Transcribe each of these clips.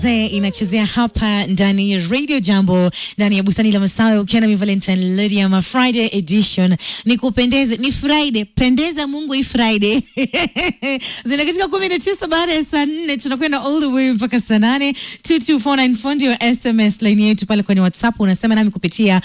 Ze inachezea hapa ndani ya Radio Jambo ndani ya bustani la Masawe ukiwa na Valentine Lydia ma Friday edition. Ni kupendeze, ni Friday, pendeza Mungu hii Friday. Zina katika kumi na tisa baada ya saa nne tunakwenda all the way mpaka saa nane 22494 ndio SMS line yetu pale kwenye WhatsApp unasema nami kupitia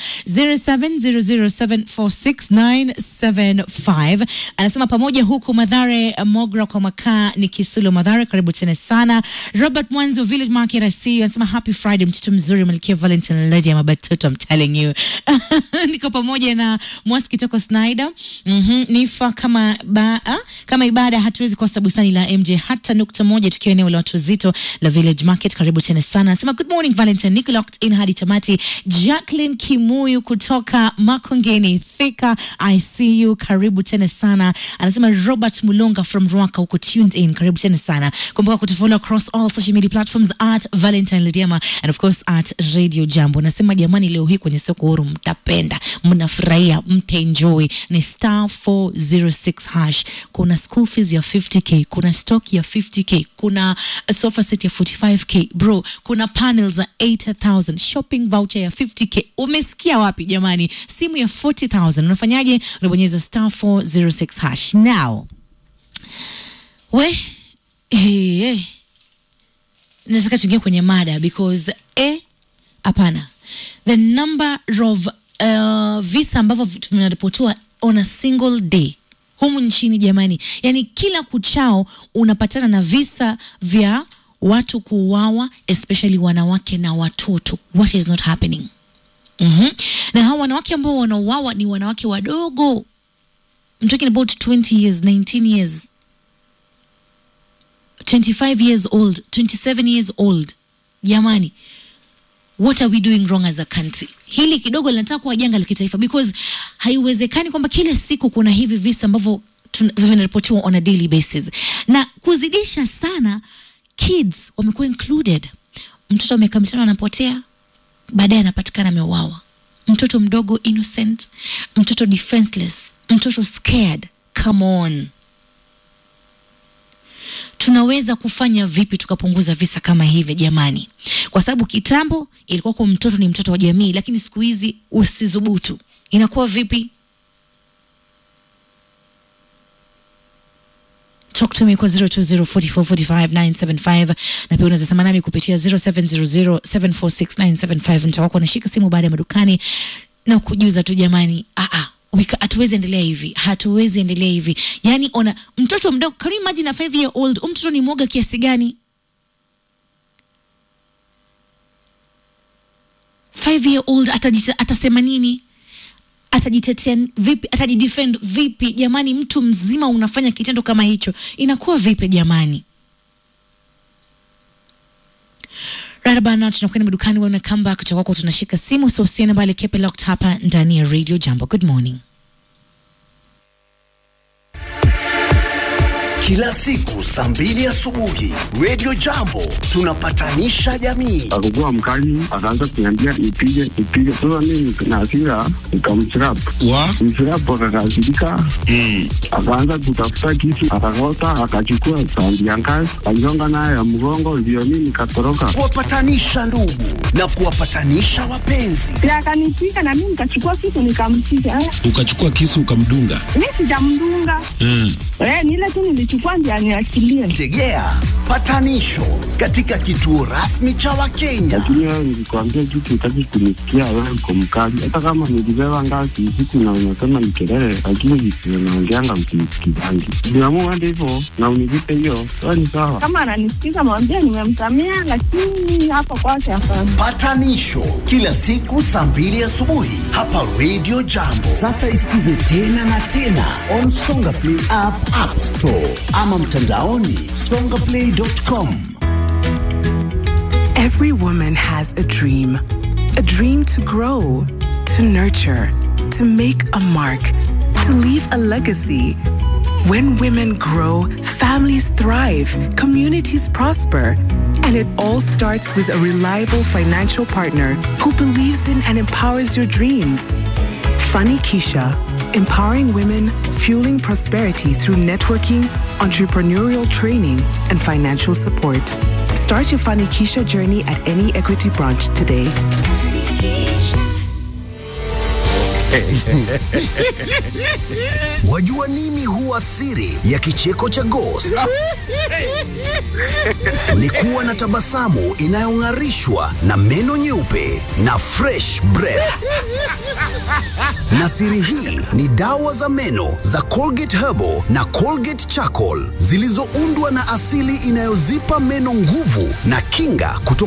0700746975 anasema pamoja huku Madhare Mogra kwa makaa ni Kisulo Madhare, karibu tena sana. Robert Mwanzi wa Village Market I see you anasema happy Friday, mtoto mzuri Malkia Valentine Lady ya Mabatoto, I'm telling you niko pamoja na Mwasi kitoko Snyder mm nifa kama ba, ah, kama ibada hatuwezi kosa bustani la MJ hata nukta moja, tukiwa eneo la watu wazito la Village Market, karibu tena sana. Anasema good morning Valentine, niko locked in hadi tamati. Jacqueline Kimuyu kutoka Makongeni Thika, I see you, karibu tena sana. Anasema Robert Mulonga from Rwaka huko tuned in, karibu tena sana. Kumbuka kutufollow across all social media platforms at Valentine Lidiama and of course at Radio Jambo. Nasema jamani, leo hii kwenye soko huru mtapenda, mnafurahia, mtaenjoy. Ni star 406 hash. Kuna school fees ya 50k, kuna stock ya 50k, kuna sofa set ya 45k bro, kuna panels za 8000, shopping voucher ya 50k. Umesikia wapi jamani? Simu ya 40000 unafanyaje? Unabonyeza star 406 hash now. We hey, hey nataka tuingie kwenye mada because eh, hapana the number of uh, visa ambavyo vinaripotiwa on a single day humu nchini jamani, yani kila kuchao unapatana na visa vya watu kuuawa, especially wanawake na watoto. What is not happening? mm-hmm. na hawa wanawake ambao wanauawa ni wanawake wadogo. I'm talking about 20 years, 19 years 25 years old 27 years old jamani what are we doing wrong as a country hili kidogo linataka kuwa janga la kitaifa because haiwezekani kwamba kila siku kuna hivi visa ambavyo vinaripotiwa on a daily basis na kuzidisha sana kids wamekuwa included mtoto wa miaka mitano anapotea baadaye anapatikana ameuawa mtoto mdogo innocent mtoto defenseless mtoto scared come on tunaweza kufanya vipi tukapunguza visa kama hivi jamani? Kwa sababu kitambo ilikuwa kwa mtoto ni mtoto wa jamii, lakini siku hizi usizubutu, inakuwa vipi? Talk to me kwa 0204445975 na pia unaweza sema nami kupitia 0700746975. Nitakuwa nashika simu baada ya madukani na kujuza tu jamani, ah ah hatuwezi endelea hivi, hatuwezi endelea hivi. Yani ona mtoto mdogo, can you imagine a 5 year old, mtoto ni mwoga kiasi gani? 5 year old atajita, atasema nini? Atajitetea vipi? Atajidefend vipi? Jamani, mtu mzima unafanya kitendo kama hicho, inakuwa vipi jamani? Right about now tunakwenda madukani, wana come back kutoka kwako, tunashika simu, so usiende mbali, keep it locked hapa ndani ya Radio Jambo. Good morning. Kila siku saa mbili asubuhi Radio Jambo tunapatanisha jamii. Akakuwa mkali, akaanza kuniambia nipige nipige. Sasa mimi na hasira nikamchirap wa mchirap, akakasirika akaanza kutafuta kisu, akakota, akachukua sandi ya ngazi, aligonga nayo ya mgongo, ndio mimi nikatoroka. Kuwapatanisha ndugu na kuwapatanisha wapenzi. Akanipiga na mimi nikachukua kitu nikampiga. Eh, ukachukua kisu ukamdunga. Mimi sijamdunga. Mm. Eh, ni ile tu nilichukua ndio aniachilie. Tegea patanisho katika kituo rasmi cha Wakenya. Lakini wewe nilikwambia kitu, utaki kunisikia. Wewe uko mkali, hata kama nilibeba ngazi usiku na unasema ni kelele, lakini visivyo naongeanga msinisikizangi. Niamua hadi hivyo na univipe hiyo, wewe ni sawa. Kama ananisikiza mwambie nimemsamea, lakini hapo kwake hapana. Patanisho kila siku saa mbili asubuhi hapa Radio Jambo. Sasa isikize tena na tena on Songa Play app, App Store ama mtandaoni songaplay.com. Every woman has a dream. A dream to grow, to nurture, to make a mark, to leave a legacy. When women grow, families thrive, communities prosper. And it all starts with a reliable financial partner who believes in and empowers your dreams. Funny Keisha, empowering women, fueling prosperity through networking, entrepreneurial training, and financial support. Start your Fanikisha journey at any Equity branch today. Wajua nini huwa siri ya kicheko cha Ghost? Ni kuwa na tabasamu inayong'arishwa na meno nyeupe na fresh breath. Na siri hii ni dawa za meno za Colgate Herbal na Colgate Charcoal zilizoundwa na asili inayozipa meno nguvu na kinga kutoka